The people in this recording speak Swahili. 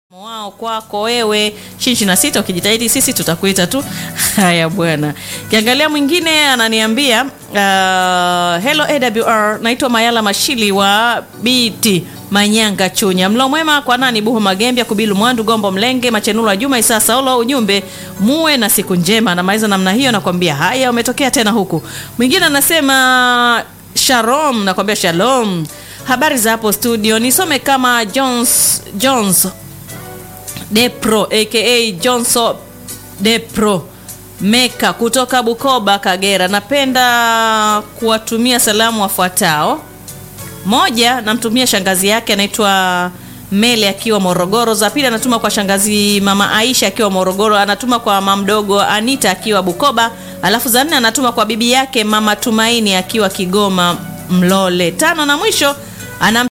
wao kwako wewe shinshi na sita ukijitahidi sisi tutakuita tu haya bwana kiangalia mwingine ananiambia uh, hello awr naitwa mayala mashili wa bt manyanga chunya mlo mwema kwa nani buho magembya kubilu mwandu gombo mlenge machenulo wa juma isaa saulo ujumbe muwe na siku njema namaliza namna hiyo nakwambia haya umetokea tena huku mwingine anasema shalom nakwambia shalom habari za hapo studio nisome kama jones jones depro aka johnson depro meka kutoka bukoba kagera napenda kuwatumia salamu wafuatao moja namtumia shangazi yake anaitwa mele akiwa morogoro za pili anatuma kwa shangazi mama aisha akiwa morogoro anatuma kwa mama mdogo anita akiwa bukoba alafu za nne anatuma kwa bibi yake mama tumaini akiwa kigoma mlole tano na mwisho anam